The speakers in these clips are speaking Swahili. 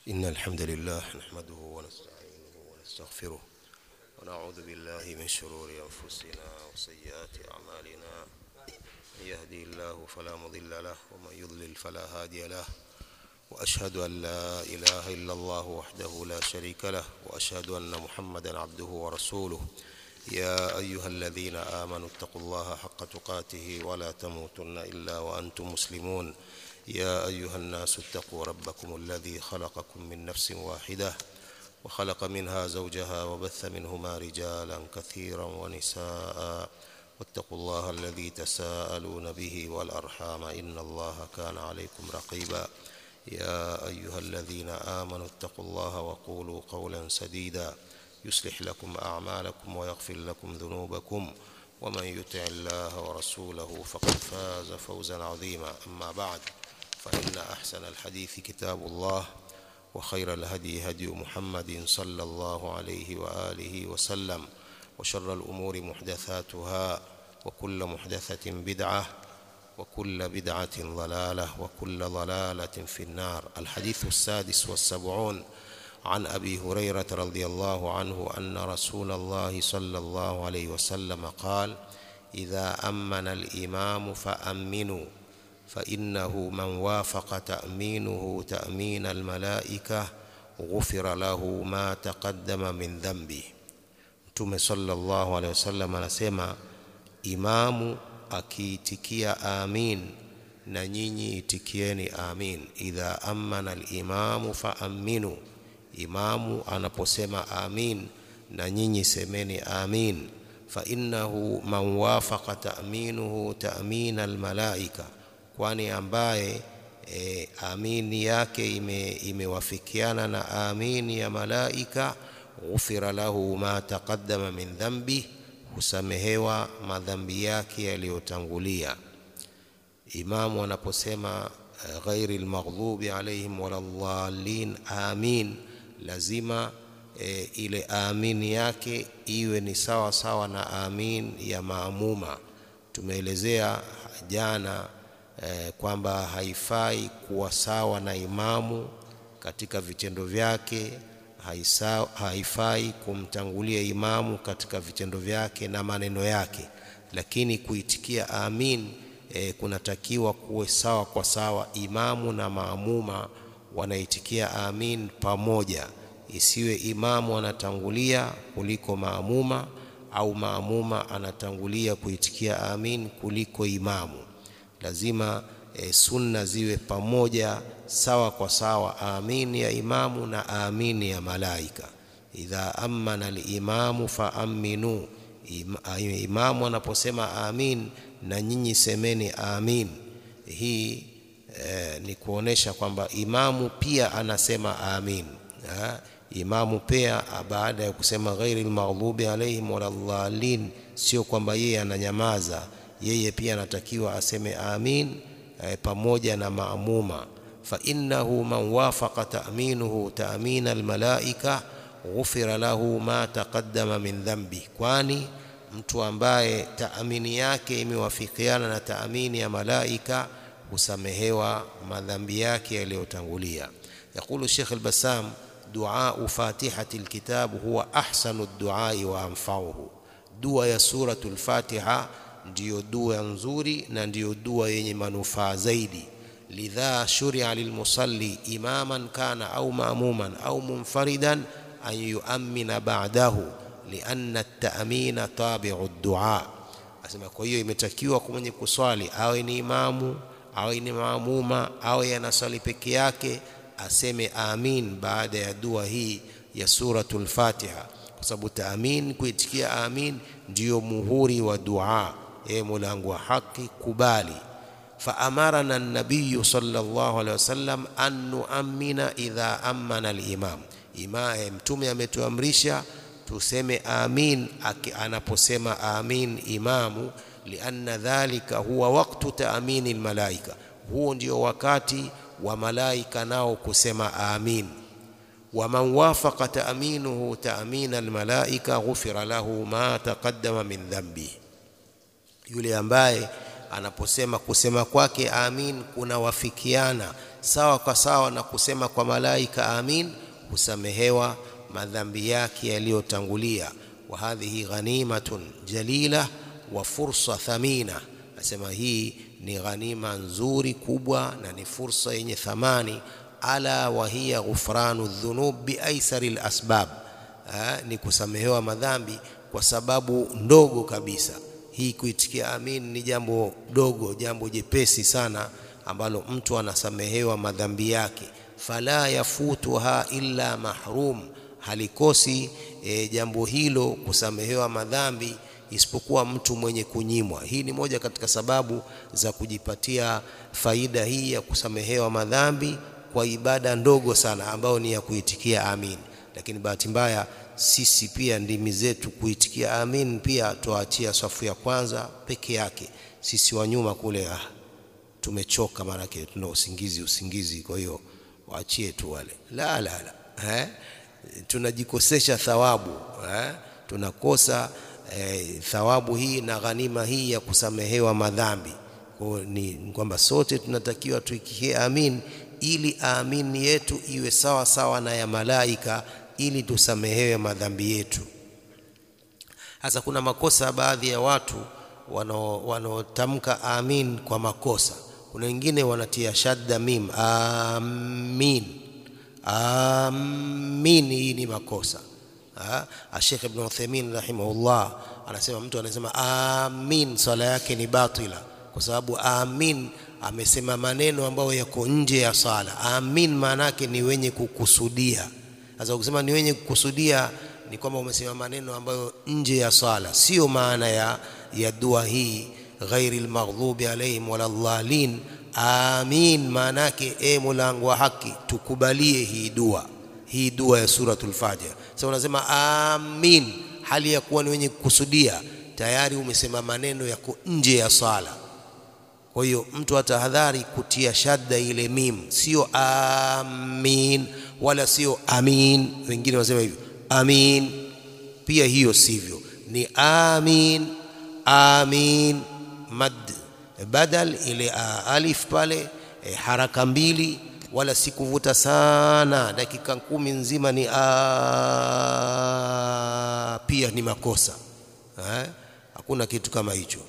إن الحمد لله نحمده ونستعينه ونستغفره ونعوذ بالله من شرور أنفسنا وسيئات أعمالنا من يهدي الله فلا مضل له ومن يضلل فلا هادي له وأشهد أن لا إله إلا الله وحده لا شريك له وأشهد أن محمدا عبده ورسوله يا أيها الذين آمنوا اتقوا الله حق تقاته ولا تموتن إلا وأنتم مسلمون يا أيها الناس اتقوا ربكم الذي خلقكم من نفس واحدة وخلق منها زوجها وبث منهما رجالا كثيرا ونساء واتقوا الله الذي تساءلون به والأرحام إن الله كان عليكم رقيبا يا أيها الذين آمنوا اتقوا الله وقولوا قولا سديدا يصلح لكم أعمالكم ويغفر لكم ذنوبكم ومن يطع الله ورسوله فقد فاز فوزا عظيما أما بعد فإن أحسن الحديث كتاب الله وخير الهدي هدي محمد صلى الله عليه وآله وسلم وشر الأمور محدثاتها وكل محدثة بدعة وكل بدعة ضلالة وكل ضلالة في النار الحديث السادس والسبعون عن أبي هريرة رضي الله عنه أن رسول الله صلى الله عليه وسلم قال إذا أمن الإمام فأمنوا فإنه من وافق تأمينه تأمين الملائكة غفر له ما تقدم من ذنبه Mtume sallallahu alaihi wasallam anasema imamu akiitikia amin na nyinyi itikieni amin idha amana alimamu faaminu imamu anaposema amin na nyinyi semeni amin fa innahu man wafaqa ta'minuhu ta'min almalaika kwani ambaye e, amini yake ime, imewafikiana na amini ya malaika ghufira lahu ma taqaddama min dhanbi husamehewa madhambi yake yaliyotangulia imamu anaposema ghairi almaghdubi alaihim waladhdallin amin lazima e, ile amini yake iwe ni sawa sawa na amin ya maamuma tumeelezea jana e, kwamba haifai kuwa sawa na imamu katika vitendo vyake haisa, haifai kumtangulia imamu katika vitendo vyake na maneno yake lakini kuitikia amin e, kunatakiwa kuwe sawa kwa sawa imamu na maamuma wanaitikia amin pamoja isiwe imamu anatangulia kuliko maamuma au maamuma anatangulia kuitikia amin kuliko imamu lazima e, sunna ziwe pamoja sawa kwa sawa amini ya imamu na amini ya malaika idha amana alimamu faaminu imamu anaposema amin na nyinyi semeni amin hii e, ni kuonesha kwamba imamu pia anasema amin ha? imamu pia baada ya kusema ghairi almaghdubi alaihim waladhdallin sio kwamba yeye ananyamaza yeye pia anatakiwa aseme amin e, pamoja na maamuma fa innahu man wafaqa ta'minuhu ta'min almalaika ghufira lahu ma taqaddama min dhanbi kwani mtu ambaye taamini yake imewafikiana na taamini ya malaika husamehewa madhambi yake yaliyotangulia يقول الشيخ البسام دعاء فاتحة الكتاب هو أحسن الدعاء وأنفعه دعاء يا سورة الفاتحة ndiyo dua nzuri na ndiyo dua yenye manufaa zaidi lidha shuria lilmusalli imaman kana au maamuman au munfaridan an yuamina ba'dahu lianna at-ta'mina tabi'u ad-du'a asema kwa hiyo imetakiwa kwa mwenye kuswali awe ni imamu awe ni maamuma awe anaswali peke yake aseme amin baada ya dua hii ya suratul Fatiha kwa sababu taamin kuitikia amin ndiyo muhuri wa dua e mulango wa haki kubali فأمرنا النبي صلى الله عليه وسلم أن نؤمن إذا أمن الإمام إمام mtume ametuamrisha tuseme amin anaposema amin imamu lianna dhalika huwa waktu taamini almalaika huo ndio wakati wa malaika nao kusema amin waman wafaqa taaminuhu taamina almalaika ghufira lahu ma taqaddama min dhanbi yule ambaye anaposema kusema kwake amin kunawafikiana sawa kwa sawa na kusema kwa malaika amin husamehewa madhambi yake yaliyotangulia wa hadhihi ghanimatun jalila wa fursa thamina nasema hii ni ghanima nzuri kubwa na ni fursa yenye thamani ala wa hiya ghufranu dhunub biaisari lasbab ni kusamehewa madhambi kwa sababu ndogo kabisa hii kuitikia amin ni jambo dogo jambo jepesi sana ambalo mtu anasamehewa madhambi yake fala yafutuha illa mahrum halikosi e, jambo hilo kusamehewa madhambi isipokuwa mtu mwenye kunyimwa hii ni moja katika sababu za kujipatia faida hii ya kusamehewa madhambi kwa ibada ndogo sana ambayo ni ya kuitikia amin lakini bahati mbaya sisi pia ndimi zetu kuitikia amin pia tuachia safu ya kwanza peke yake sisi wa nyuma kule ah, tumechoka maanake tuna usingizi usingizi kwa hiyo waachie tu wale la la la eh? tunajikosesha thawabu eh? tunakosa eh, thawabu hii na ghanima hii ya kusamehewa madhambi kwa ni kwamba sote tunatakiwa tuikie amin ili amin yetu iwe sawa sawa na ya malaika ili tusamehewe madhambi yetu sasa kuna makosa baadhi ya watu wanaotamka amin kwa makosa kuna wengine wanatia shadda mim amin amin hii ni makosa Sheikh Ibn Uthaymeen rahimahullah anasema mtu anasema amin swala yake ni batila kwa sababu amin amesema maneno ambayo yako nje ya sala amin maana yake ni wenye kukusudia sasa ukisema ni wenye kukusudia ni kwamba umesema maneno ambayo nje ya sala sio maana ya ya dua hii ghairil maghdubi alaihim waladhdallin amin maana yake e mulango wa haki tukubalie hii dua hii dua ya suratul fajr sasa unasema amin hali ya kuwa ni wenye kukusudia tayari umesema maneno yako nje ya sala kwa hiyo mtu atahadhari kutia shadda ile mim sio amin wala sio amin wengine wanasema hivyo amin pia hiyo sivyo ni amin amin mad badal ile alif pale e, haraka mbili wala sikuvuta sana dakika kumi nzima ni a pia ni makosa eh? hakuna kitu kama hicho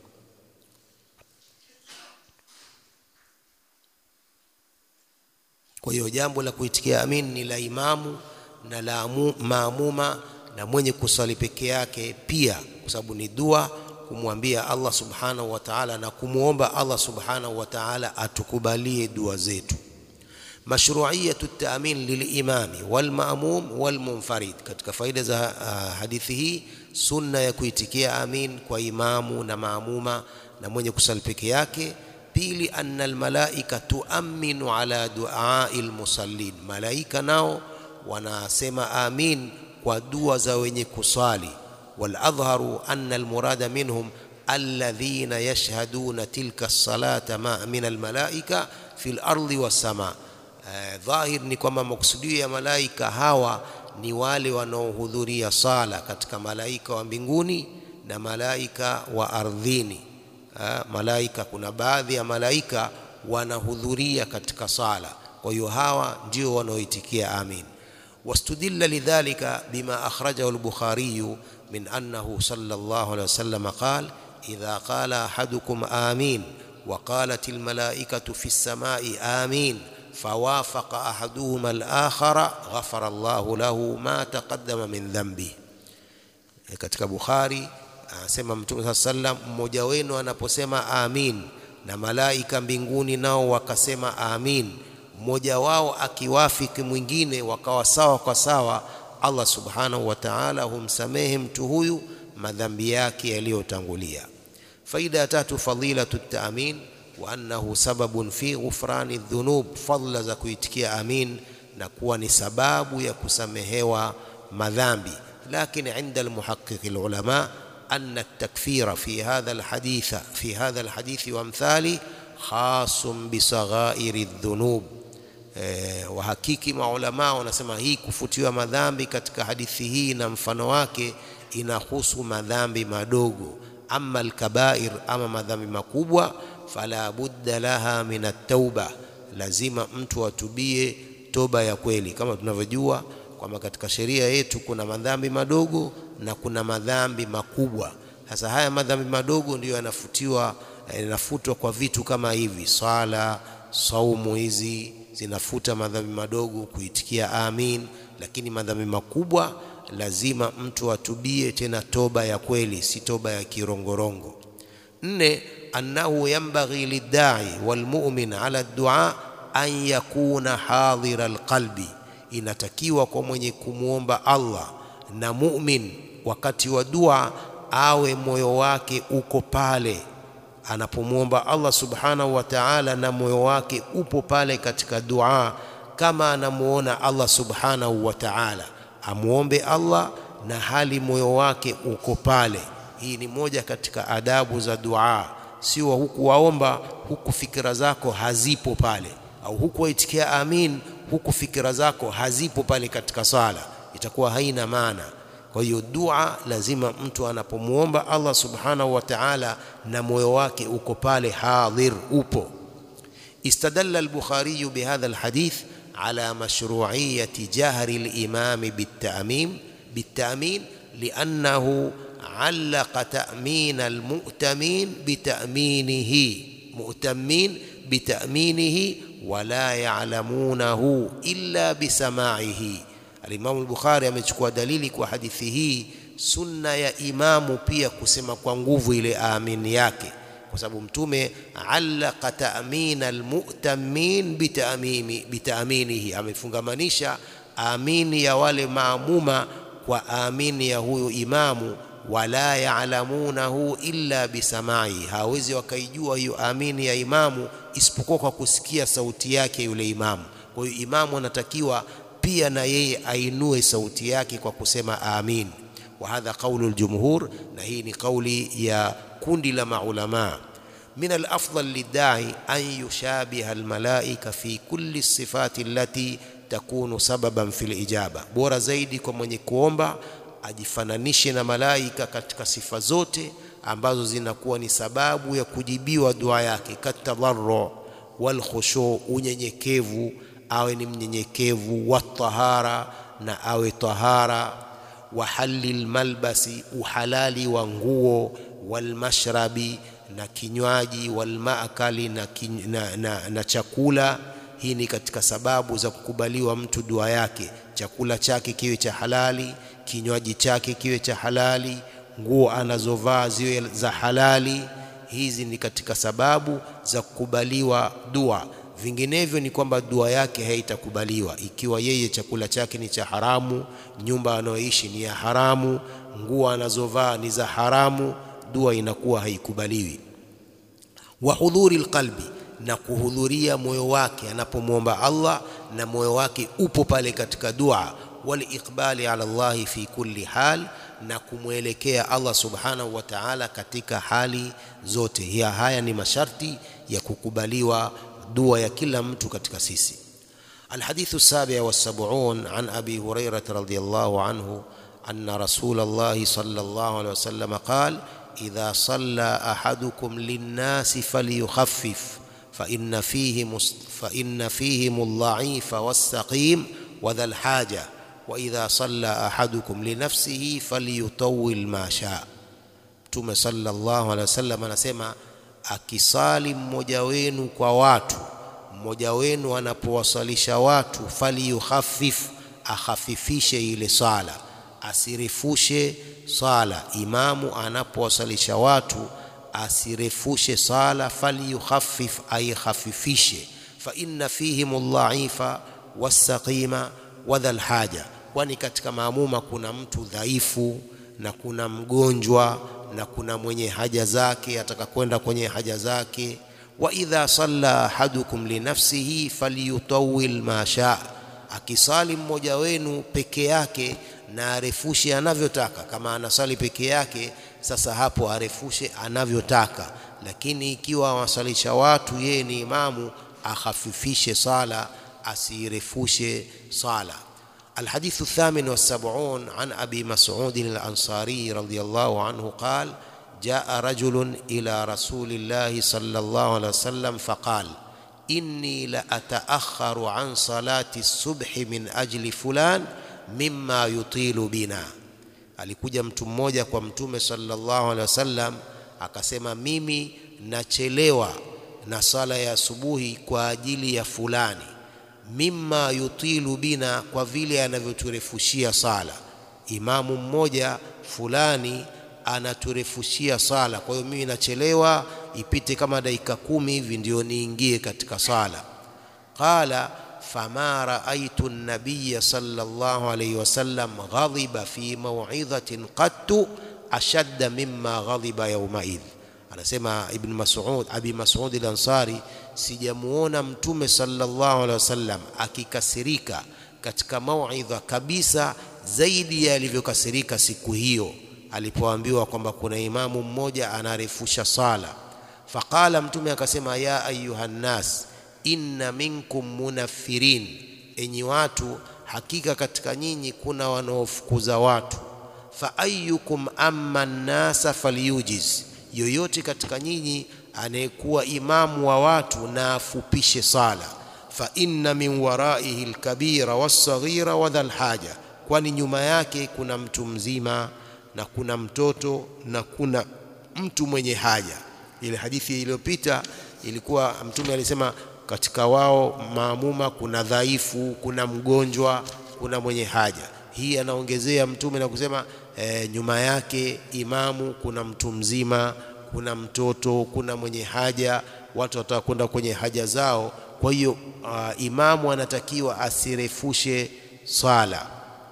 kwa hiyo jambo la kuitikia amin ni la imamu na la maamuma na mwenye kusali peke yake pia kwa sababu ni dua kumwambia Allah subhanahu wa ta'ala na kumwomba Allah subhanahu wa ta'ala atukubalie dua zetu mashru'iyatu at-ta'min lil-imami wal-ma'mum wal-munfarid katika faida za uh, hadithi hii sunna ya kuitikia amin kwa imamu na maamuma na mwenye kusali peke yake pili anna almalaika tuaminu ala duai almusallin malaika nao wanasema amin kwa dua za wenye kusali waladhharu anna almurada minhum alladhina yashhaduna tilka as-salata ma min almalaika fi al-ardi was-sama dhahir ni kwamba makusudio ya malaika hawa ni wale wanaohudhuria sala katika malaika wa mbinguni na malaika wa ardhini ha, malaika kuna baadhi ya malaika wanahudhuria katika sala kwa hiyo hawa ndio wanaoitikia amin wastudilla lidhalika bima akhrajahu al-bukhari min annahu sallallahu alayhi wasallam qala idha qala ahadukum amin وقالت الملائكة في السماء آمين فوافق أحدهما الآخر غفر الله له ما تقدم من ذنبه katika Bukhari anasema Mtume saa sallam, mmoja wenu anaposema amin na malaika mbinguni nao wakasema amin, mmoja wao akiwafiki mwingine wakawa sawa kwa sawa, Allah subhanahu wa ta'ala humsamehe mtu huyu madhambi yake yaliyotangulia. Faida ya tatu, fadilatu taamin wa annahu sababun fi ghufrani dhunub, fadla za kuitikia amin na kuwa ni sababu ya kusamehewa madhambi. Lakini inda almuhaqqiqi alulama أن التكفير في هذا الحديث في هذا الحديث وامثاله خاص بصغائر الذنوب wahakiki maulamaa wanasema hii kufutiwa madhambi katika hadithi hii na mfano wake inahusu madhambi madogo ama alkabair ama madhambi makubwa fala budda laha min at-tauba lazima mtu atubie toba ya kweli, kama tunavyojua kwamba katika sheria yetu kuna madhambi madogo na kuna madhambi makubwa. Sasa haya madhambi madogo ndiyo yanafutiwa yanafutwa kwa vitu kama hivi, swala, saumu, hizi zinafuta madhambi madogo, kuitikia amin. Lakini madhambi makubwa lazima mtu atubie, tena toba ya kweli, si toba ya kirongorongo. Nne, annahu yanbaghi liddai walmumin ala dua an yakuna hadhira alqalbi, inatakiwa kwa mwenye kumwomba Allah na mumin wakati wa dua awe moyo wake uko pale anapomwomba Allah subhanahu wa ta'ala, na moyo wake upo pale katika dua, kama anamuona Allah subhanahu wa ta'ala, amwombe Allah na hali moyo wake uko pale. Hii ni moja katika adabu za dua, sio huku waomba huku fikira zako hazipo pale, au huku waitikia amin huku fikira zako hazipo pale katika swala, itakuwa haina maana. Kwa hiyo dua lazima mtu anapomwomba Allah subhanahu wa ta'ala na moyo wake uko pale hadhir, upo. Istadalla al-Bukhari bihadha al-hadith ala mashru'iyyati jahri al-imam bit-ta'mim bit-ta'min li'annahu 'allaqa ta'min al-mu'tamin bita'minihi mu'tamin bita'minihi wa la ya'lamunahu illa bisama'ihi Alimamu al-Bukhari amechukua dalili kwa hadithi hii, sunna ya imamu pia kusema kwa nguvu ile amin yake, kwa sababu Mtume allaqa ta'min almu'tamin bitamimi bitaminihi, amefungamanisha amini ya wale maamuma kwa amini ya huyu imamu. Wala ya'lamunahu illa bisamai, hawezi wakaijua hiyo amini ya imamu isipokuwa kwa kusikia sauti yake yule imamu. Kwa hiyo imamu anatakiwa pia na yeye ainue sauti yake kwa kusema amin. Wa hadha qaulu aljumhur, na hii ni kauli ya kundi la maulama. Min alafdal lidai an yushabiha almalaika fi kulli sifati allati takunu sababan fil ijaba, bora zaidi kwa mwenye kuomba ajifananishe na malaika katika sifa zote ambazo zinakuwa ni sababu ya kujibiwa dua yake, katadharru wal khushu, unyenyekevu awe ni mnyenyekevu, wa tahara, na awe tahara, wa halil malbasi, uhalali wa nguo, wal mashrabi, na kinywaji, wal maakali, na, na, na, na chakula. Hii ni katika sababu za kukubaliwa mtu dua yake. Chakula chake kiwe cha halali, kinywaji chake kiwe cha halali, nguo anazovaa ziwe za halali. Hizi ni katika sababu za kukubaliwa dua vinginevyo ni kwamba dua yake haitakubaliwa. Ikiwa yeye chakula chake ni cha haramu, nyumba anayoishi ni ya haramu, nguo anazovaa ni za haramu, dua inakuwa haikubaliwi. Wa hudhuri alqalbi, na kuhudhuria moyo wake anapomwomba Allah na moyo wake upo pale katika dua. Wal iqbali ala Allahi fi kulli hal, na kumwelekea Allah subhanahu wa ta'ala katika hali zote. Hiya, haya ni masharti ya kukubaliwa dua ya kila mtu katika sisi. Alhadithu sabi wa sab'un an Abi Hurairah radhiyallahu anhu anna Rasulallahi sallallahu alayhi wasallam qala idha salla ahadukum linnasi falyukhaffif fa inna fihim fa inna fihim adh-dha'ifa was-saqim wa dhal haja wa idha salla ahadukum li nafsihi falyutawwil ma shaa. Mtume sallallahu alayhi wasallam anasema akisali mmoja wenu kwa watu, mmoja wenu anapowasalisha watu, falyukhaffif, akhafifishe ile sala, asirefushe sala. Imamu anapowasalisha watu asirefushe sala, falyukhaffif, aikhafifishe. Fa inna fihim aldhaifa wassaqima wa dhal haja, kwani katika maamuma kuna mtu dhaifu na kuna mgonjwa na kuna mwenye haja zake ataka kwenda kwenye haja zake. wa idha salla ahadukum li nafsihi falyutawil ma shaa, akisali mmoja wenu peke yake na arefushe anavyotaka. Kama anasali peke yake, sasa hapo arefushe anavyotaka, lakini ikiwa awasalisha watu, yeye ni imamu, akhafifishe sala, asirefushe sala. الحديث الثامن والسبعون عن أبي مسعود الأنصاري رضي الله عنه قال جاء رجل إلى رسول الله صلى الله عليه وسلم فقال inni la ataakharu an salati subhi min ajli fulan mimma yutilu bina. Alikuja mtu mmoja kwa Mtume sallallahu alaihi wasallam akasema, mimi nachelewa na sala ya asubuhi kwa ajili ya fulani, mimma yutilu bina, kwa vile anavyoturefushia sala. Imamu mmoja fulani anaturefushia sala, kwa hiyo mimi nachelewa ipite kama dakika kumi hivi ndio niingie katika sala. Qala fama raaitu nabiya sallallahu alayhi wasallam ghadhiba fi maw'idhatin qattu ashadda mimma ghadhiba yawmaidh. Anasema Ibn Mas'ud, Abi Mas'ud al-Ansari, sijamuona Mtume sallallahu alayhi wasallam akikasirika katika mauidha kabisa zaidi ya alivyokasirika siku hiyo alipoambiwa kwamba kuna imamu mmoja anarefusha sala. Faqala, Mtume akasema, ya ayuha nnas inna minkum munaffirin, enyi watu, hakika katika nyinyi kuna wanaofukuza watu. Fa ayyukum amma nnasa falyujiz, yoyote katika nyinyi anayekuwa imamu wa watu na afupishe sala. Fa inna min waraihi alkabira wassaghira wa dhal haja, kwani nyuma yake kuna mtu mzima na kuna mtoto na kuna mtu mwenye haja. Ile hadithi iliyopita ilikuwa Mtume alisema katika wao maamuma kuna dhaifu, kuna mgonjwa, kuna mwenye haja. Hii anaongezea Mtume na kusema e, nyuma yake imamu kuna mtu mzima, kuna mtoto, kuna mwenye haja, watu wataka kwenda kwenye haja zao. Kwa hiyo uh, imamu anatakiwa asirefushe swala.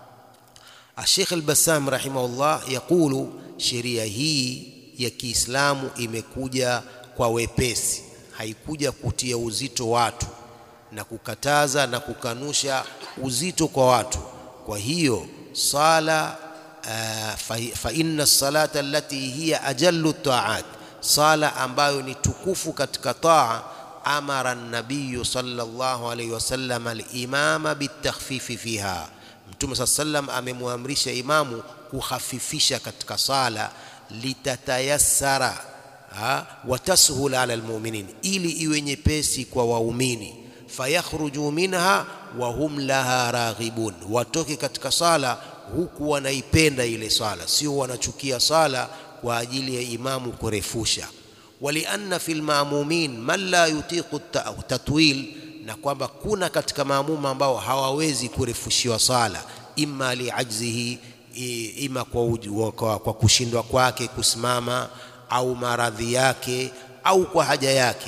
Sheikh Al-Bassam rahimahullah yaqulu, sheria hii ya Kiislamu imekuja kwa wepesi, haikuja kutia uzito watu na kukataza na kukanusha uzito kwa watu. Kwa hiyo sala uh, fa, fa inna salata allati hiya ajallu taat, sala ambayo ni tukufu katika taa, amara nabiyu sallallahu alayhi wasallam al-imama bitakhfifi fiha Mtume saa sallam amemwamrisha imamu kuhafifisha katika sala, litatayassara watashula ala almu'minin, ili iwe nyepesi kwa waumini. Fayakhruju minha wa hum laha raghibun, watoke katika sala huku wanaipenda ile sala, sio wanachukia sala kwa ajili ya imamu kurefusha. Walianna fil ma'mumin man la yutiqu tatwil na kwamba kuna katika maamuma ambao hawawezi kurefushiwa sala, imma liajzihi, ima kwa, kwa, kwa kushindwa kwake kusimama au maradhi yake au kwa haja yake.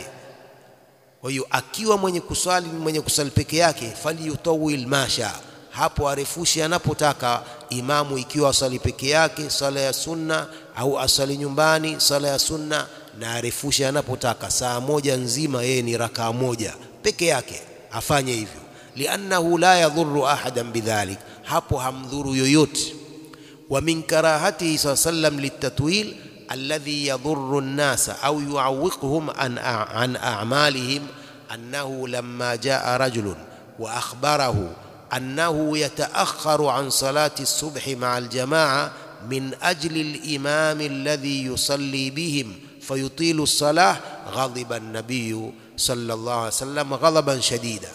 Kwa hiyo akiwa mwenye kuswali mwenye kusali peke yake, falyutawil masha, hapo arefushe anapotaka imamu, ikiwa asali peke yake sala ya sunna au asali nyumbani sala ya sunna, na arefushe anapotaka. Saa moja nzima yeye ni rakaa moja peke yake afanye hivyo, liannahu la yadhuru ahadan bidhalik, hapo hamdhuru yoyote. Wa min karahatihi saa sallam litatwil alladhi yadhuru nnasa au yuawiquhum an, an a'malihim annahu lamma jaa rajulun wa akhbarahu annahu yataakharu an salati as-subhi ma'a al-jamaa min ajli al-imam alladhi yusalli bihim fayutilu as-salah ghadiba an-nabiyyu sallallahu alaihi wasallam ghadhaban shadida.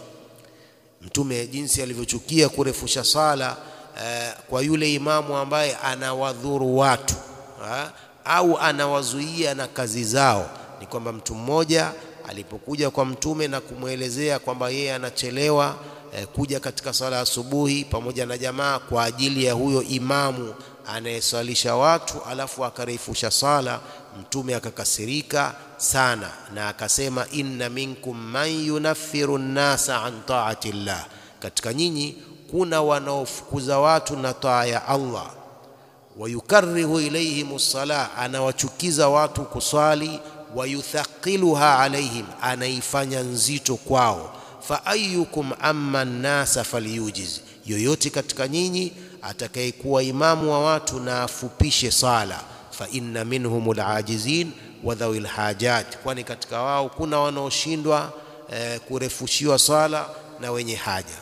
Mtume jinsi alivyochukia kurefusha sala eh, kwa yule imamu ambaye anawadhuru watu ha, au anawazuia na kazi zao. Ni kwamba mtu mmoja alipokuja kwa Mtume na kumwelezea kwamba yeye anachelewa eh, kuja katika sala ya asubuhi pamoja na jamaa kwa ajili ya huyo imamu anayeswalisha watu, alafu akarefusha sala. Mtume akakasirika sana na akasema, inna minkum man yunaffiru nnasa an taati llah, katika nyinyi kuna wanaofukuza watu na taa ya Allah. Wayukarihu ilaihim ssalah, anawachukiza watu kuswali. Wayuthaqiluha alaihim, anaifanya nzito kwao. Fa ayukum amma nnasa falyujiz, yoyote katika nyinyi atakayekuwa imamu wa watu na afupishe sala. Fa inna minhum alajizin wa dhawil hajat, kwani katika wao kuna wanaoshindwa eh, kurefushiwa sala na wenye haja.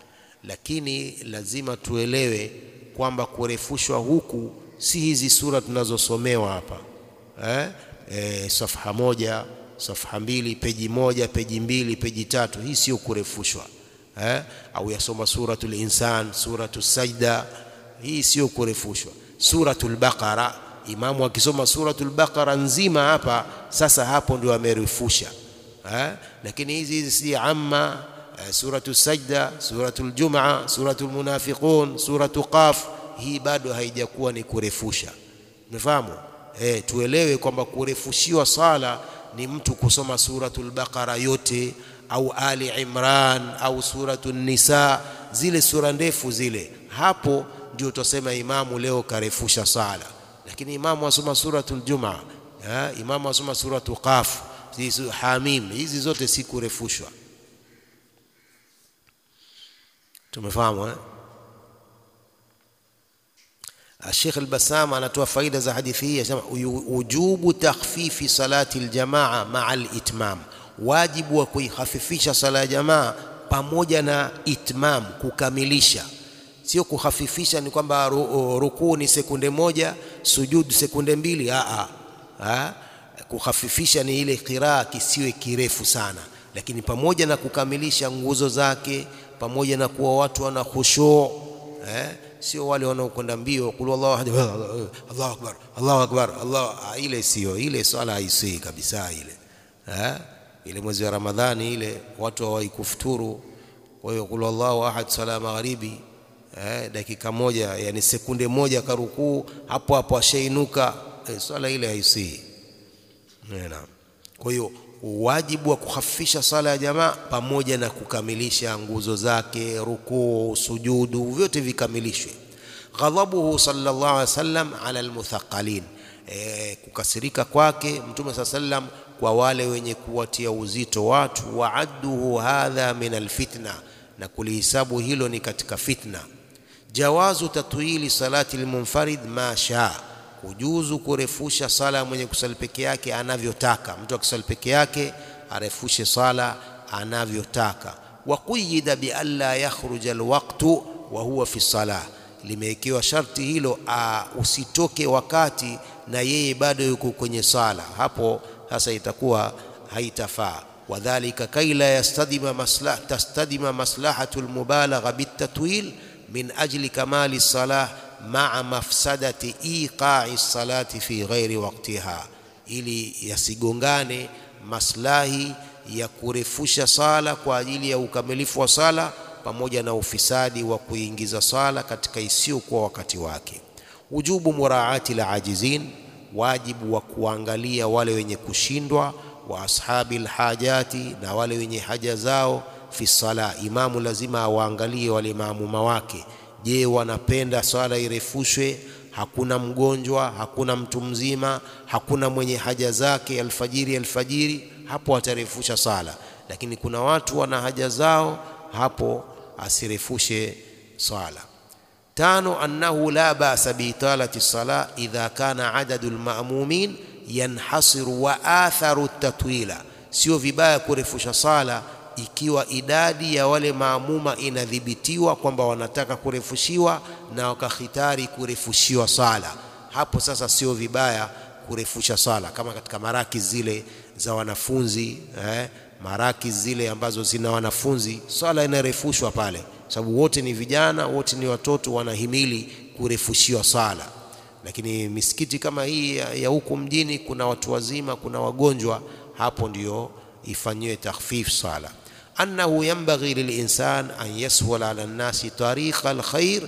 Lakini lazima tuelewe kwamba kurefushwa huku si hizi sura tunazosomewa hapa eh, eh, safha moja safha mbili peji moja peji mbili peji tatu hii sio kurefushwa eh? au yasoma suratul insan suratul sajda hii sio kurefushwa suratul baqara imamu akisoma suratul baqara nzima hapa sasa hapo ndio amerefusha eh? lakini hizi hizi si amma eh, suratul sajda suratul jumaa suratul munafiqun suratul qaf hii bado haijakuwa ni kurefusha umefahamu eh, tuelewe kwamba kurefushiwa sala ni mtu kusoma suratul baqara yote au ali imran au suratul nisa zile sura ndefu zile hapo ndio tutasema imamu leo karefusha sala lakini imamu asoma suratul jumaa eh, imamu asoma suratul qaf hizi hamim hizi zote si kurefushwa tumefahamu eh? الشيخ البسام anatoa faida za hadithi hii anasema ujubu takhfifi salati aljamaa maa alitmam wajibu wa kuihafifisha sala ya jamaa pamoja na itmam kukamilisha sio kuhafifisha ni kwamba rukuu ni sekunde moja sujudu sekunde mbili a a kuhafifisha ni ile qiraa kisiwe kirefu sana lakini pamoja na kukamilisha nguzo zake pamoja na kuwa watu wana khushu eh sio wale wanaokwenda mbio qul Allahu ahad Allahu akbar Allahu akbar Allah ile sio ile swala haisii kabisa ile eh ile mwezi wa Ramadhani ile watu hawaikufuturu kwa hiyo qul Allahu ahad sala magharibi eh dakika moja yani sekunde moja karukuu hapo hapo ashainuka eh, swala ile haisii naam kwa hiyo wajibu wa kuhafifisha sala ya jamaa pamoja na kukamilisha nguzo zake rukuu sujudu vyote vikamilishwe ghadhabuhu sallallahu alaihi wasallam ala almuthaqalin e, kukasirika kwake mtume saa sallam kwa wale wenye kuwatia uzito watu waadduhu hadha min alfitna na kulihisabu hilo ni katika fitna jawazu tatwili salati almunfarid ma shaa kujuzu kurefusha sala mwenye kusali peke yake anavyotaka mtu akisali peke yake arefushe sala anavyotaka wa quyida bi alla yakhruja alwaqtu wa huwa fi salah limewekewa sharti hilo a, usitoke wakati na yeye bado yuko kwenye sala hapo sasa itakuwa haitafaa wadhalika kaila yastadima maslah tastadima maslahatu almubalagha bitatwil min ajli kamali salah maa mafsadati iqa'i salati fi ghairi waqtiha ili yasigongane maslahi ya kurefusha sala kwa ajili ya ukamilifu wa sala pamoja na ufisadi wa kuingiza sala katika isiyokuwa wakati wake wujubu muraati la ajizin wajibu wa kuangalia wale wenye kushindwa wa ashabi lhajati na wale wenye haja zao fi sala imamu lazima awaangalie wale maamuma wake je wanapenda swala irefushwe hakuna mgonjwa hakuna mtu mzima hakuna mwenye haja zake alfajiri alfajiri hapo atarefusha sala lakini kuna watu wana haja zao hapo asirefushe swala tano annahu la ba'sa biitalati sala idha kana adadu alma'mumin yanhasiru wa atharu tatwila sio vibaya kurefusha sala ikiwa idadi ya wale maamuma inadhibitiwa kwamba wanataka kurefushiwa na wakahitari kurefushiwa sala hapo sasa sio vibaya kurefusha sala kama katika maraki zile za wanafunzi eh, maraki zile ambazo zina wanafunzi swala inarefushwa pale sababu wote ni vijana wote ni watoto wanahimili kurefushiwa sala lakini misikiti kama hii ya, ya huku mjini kuna watu wazima kuna wagonjwa hapo ndio ifanyiwe takhfif sala أنه ينبغي للإنسان أن يسهل على الناس طريق الخير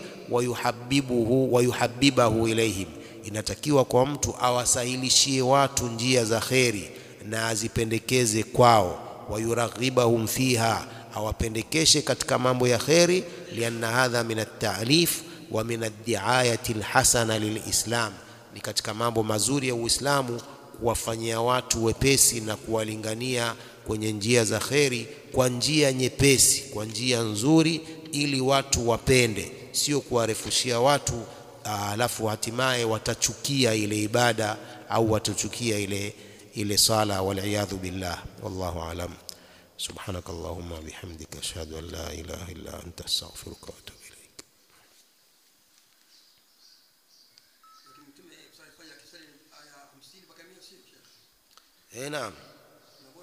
ويحببه ويحببه إليهم inatakiwa kwa mtu awasahilishie watu njia za kheri na azipendekeze kwao wayuraghibahum fiha awapendekeshe katika mambo ya kheri lianna hadha min at-ta'lif wa min ad-di'ayati al-hasana lilislam ni katika mambo mazuri ya Uislamu kuwafanyia watu wepesi na kuwalingania kwenye njia za kheri kwa njia nyepesi kwa njia nzuri ili watu wapende sio kuwarefushia watu alafu hatimaye watachukia ile ibada au watachukia ile ile sala waliyadhu billah wallahu alam subhanak allahumma bihamdika ashhadu an la ilaha illa anta astaghfiruka wa atubu ilaik eh naam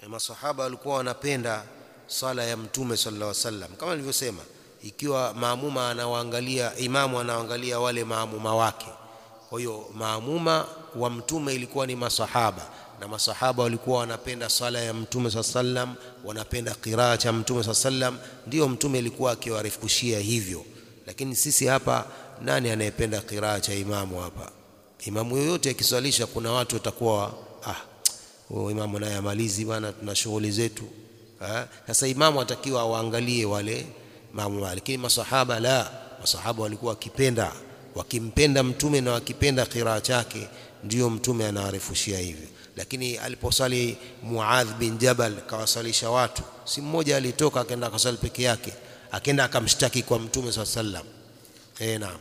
masahaba walikuwa wanapenda sala ya mtume sallallahu alaihi wasallam kama nilivyosema ikiwa maamuma anawaangalia imamu anawaangalia wale maamuma wake kwa hiyo maamuma wa mtume ilikuwa ni masahaba na masahaba walikuwa wanapenda sala ya mtume saa sallam wanapenda qiraa cha mtume saa sallam ndio mtume alikuwa akiwarefushia hivyo lakini sisi hapa nani anayependa qiraa cha imamu hapa imamu yoyote akiswalisha kuna watu watakuwa ah huyo imamu naye amalizi bwana tuna shughuli zetu sasa imamu atakiwa awaangalie wale maamu lakini masahaba la masahaba walikuwa wakipenda wakimpenda mtume na wakipenda qiraa chake ndio mtume anawarefushia hivyo lakini aliposali Muadh bin Jabal kawasalisha watu si mmoja alitoka akaenda akasali peke yake akaenda akamshtaki kwa mtume swalla sallam eh naam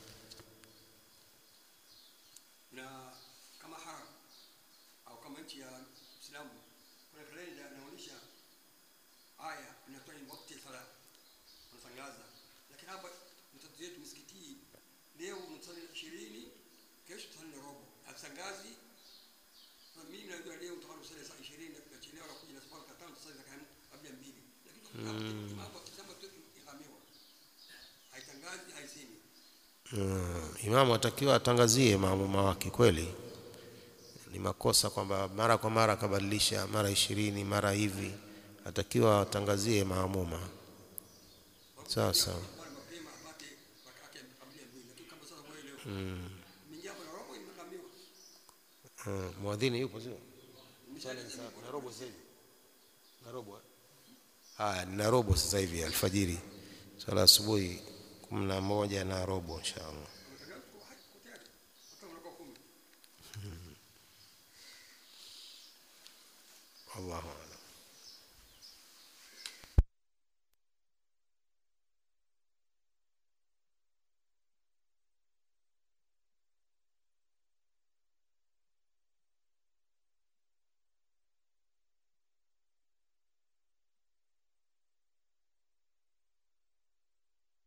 na kama haram au kama nchi ya Islamu kuna kalenda inaonyesha aya inatoa ni wakati sala unatangaza lakini hapa mtoto yetu msikiti leo msali 20 kesho msali robo atangazi na mimi najua leo utakuwa msali saa 20 na tunachelewa na kuja na sababu katano sasa za kama kabla mbili lakini mambo kama tu ikamiwa haitangazi haisemi Mm, imamu atakiwa atangazie maamuma wake kweli ni makosa kwamba mara kwa mara akabadilisha mara ishirini mara hivi atakiwa atangazie maamuma sawa sawa bora mapema apate wakati kabla mbili lakini kama sasa wewe leo mingia hapo na robo imekamiwa Mm, mwadhini yupo sio na robo sasa hivi na robo haya na robo sasa hivi alfajiri swala asubuhi kumi na moja na robo inshallah Allahu a'lam